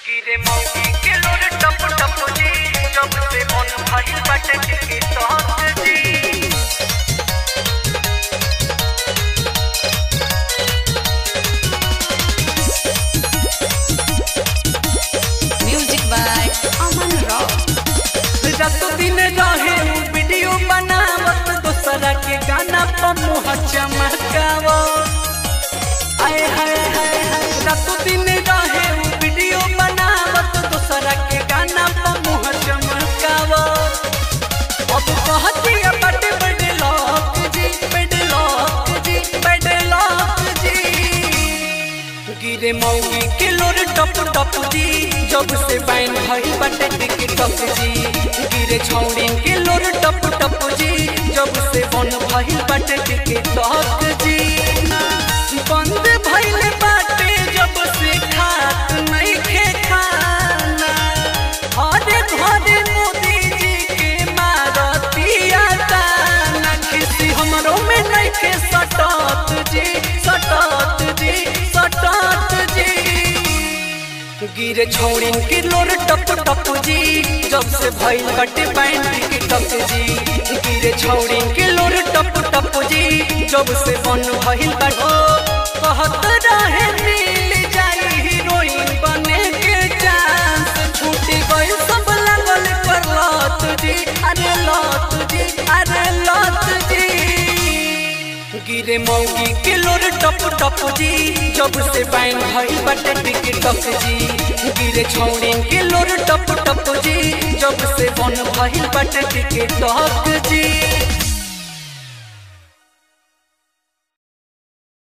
गिरे मौगी के लोर टप टप जी जब से मन भइल बाटे टिके टहक जी Music by Aman Rao. रात दिन रहे उ वीडियो बनावत दोसरा के गाना पर मुँह चमकावत आए हाय हाय हाय रात दिन रहे उ वीडियो बनावत दोसरा के गाना पर मुँह चमकावत अब कहती है बड़े बड़े लोग जी बड़े लोग जी बड़े लोग जी गिरे मौगी के लोर टप टप जी जब से बैन भई बटे टिकटक जी गिरे छौड़ी के लोर टप टप जी जब से बन भई बटे टिकटक जी बंद भइल बाटे जब से खात नहीं खे खाना हरे घरे मोदी जी के मारतिया ताना किसी हमरो में नहीं खे सटत जी सटत जी सटत जी गिरे छौड़िन के लोर टप टप जी जब से भइल बटे पैंट के टप जी गिरे छौड़िन के लोर टप टप जी जब से बन भइल बटे कहत रहे मिल जाई हीरोइन बने के चांस छूट गई सब लगल पर लत जी अरे लत जी अरे लत जी गिरे मौगी के लोर टप टप जी जब से बैन भइल बटे टिकटक जी गिरे छौड़िन के लोर टप टप जी जब से बन भइल बटे टिकटक जी